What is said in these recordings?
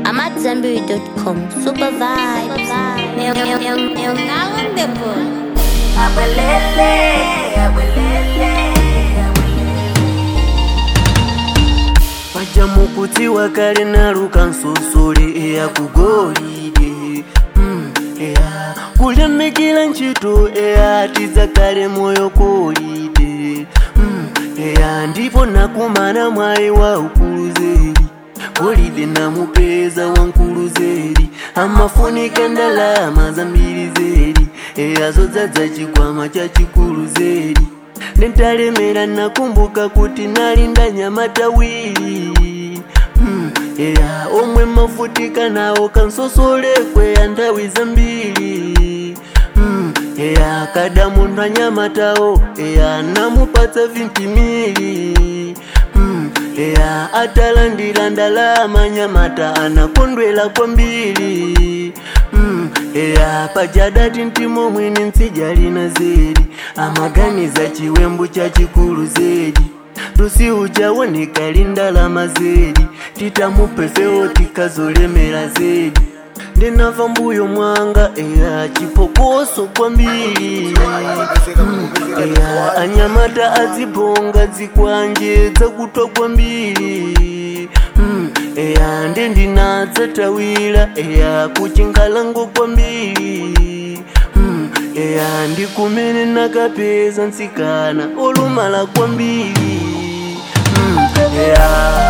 I'm at Zenberry.com. Super vibes. Eu, eu, eu, eu não depois. pachamukutiwa kale naluka nsosole eya kugolide mm, eya kulemekera ntchito eya tidzakale moyo kolide mm, eya ndipo nakumana mwayi wa ukuluzeri golide namupeza wankuluzeri amafunika ndalama zambiri zeri eya zodzadza chikwama cha chikuluzeri nentalemera nakumbuka kuti nalinda nyamatawiri mm, eya omwe mafutika nawo kansosole ya nthawi zambiri mm, eya kada munthu anyamatawo eya namupatsa vintimiri mm, eya atalandira ndalama nyamata anakondwela kwambiri mm, eya pajadati ntimo mwini ntsijalina zedi amaganiza chiwembu cha chikulu zedi lusiu chawoneka lindalama zedi titamupefewo tikazolemera zedi ndinava mbuyo mwanga eya chipokoso kwambiri mm, eya anyamata adzibonga dzikwanje dzakutwa kwambiri mm, eya ndendinadzatawira eya kuchingalango kwambiri mm, eya ndikumene nakapeza nsikana olumala kwambiri mm, eya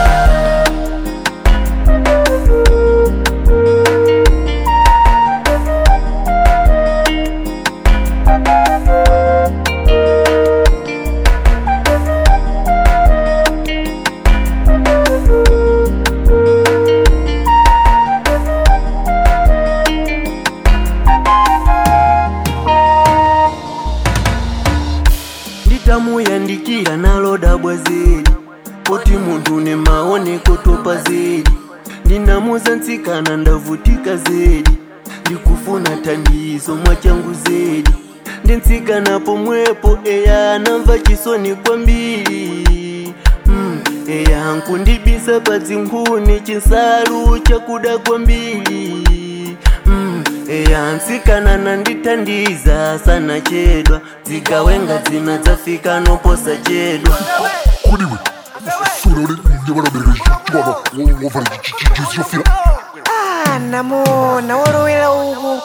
nditamuyandikira nalodabwa zedi poti munthu ne maoneko topa zedi ndinamuza nsikana ndavutika zedi ndikufuna thandizo mwachangu zedi ndinsikana pomwepo eya anamva chisoni kwambiri mm, eya nkundibisa pa zinkhuni chinsalu chakuda kwambiri mm, eya nsikana nandithandiza sana chedwa zikawenga dzina dzafika noposa chedwa kudiwe sura uri ndevanabereka chikwama wavhara chizofira Ah, namona wolowera uku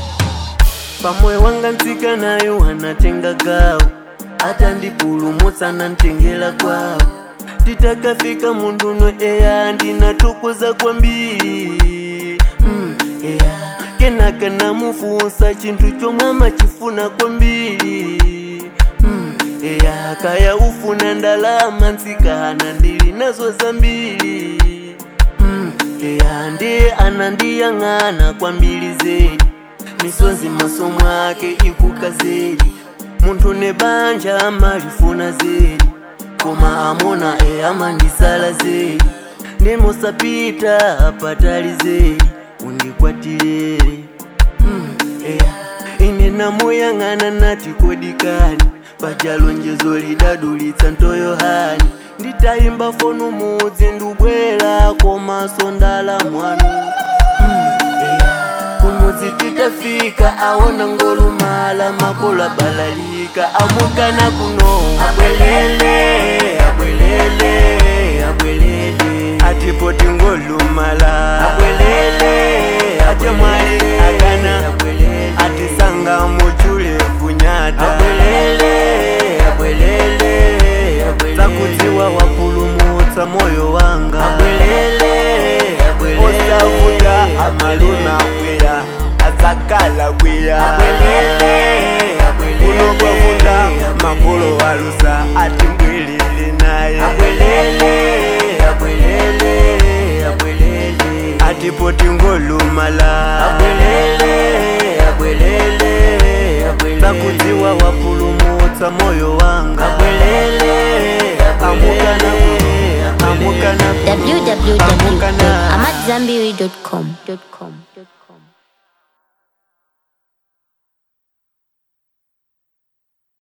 pamwe wanga nsikanayo anatenga gawo atandipulumutsa nantengela kwawo titakafika munduno eya ndinatukuza kwambiri mm, eya kenaka namufunsa chinthu chomwe amachifuna kwambiri mm, eya kaya ufuna ndalama nsikana ndili nazo zambiri mm, eya ndiye anandiyang'ana kwambiri zedi misonzi maso mwake ikuka zedi munthu ne banja amalifuna zedi koma amona e amandisala zedi ndimusapita apatali zedi undikwatirere mm, eya ine namuyang'ana nati kodikani pajalonjezo lidadulitsa ntoyohani nditayimba fonu mudzi ndubwera komaso ndala mwanu kumudzi titafika aona ngolumala makola balalika amukana kuno abwelele abwelele abwelele atipoti ngolumala abwelele atemwali agana atisanga muchule kunyata abwelele abwelele zakutiwa wapulumutsa moyo wanga abwelele osavuta amaluna kweya azakala kweya unokwavuta makolo walusa ati mbwelele naye atipoti ngolumala zakudziwa wapulumutsa moyo wanga amukana amukana amukana www.amatzambiri.com.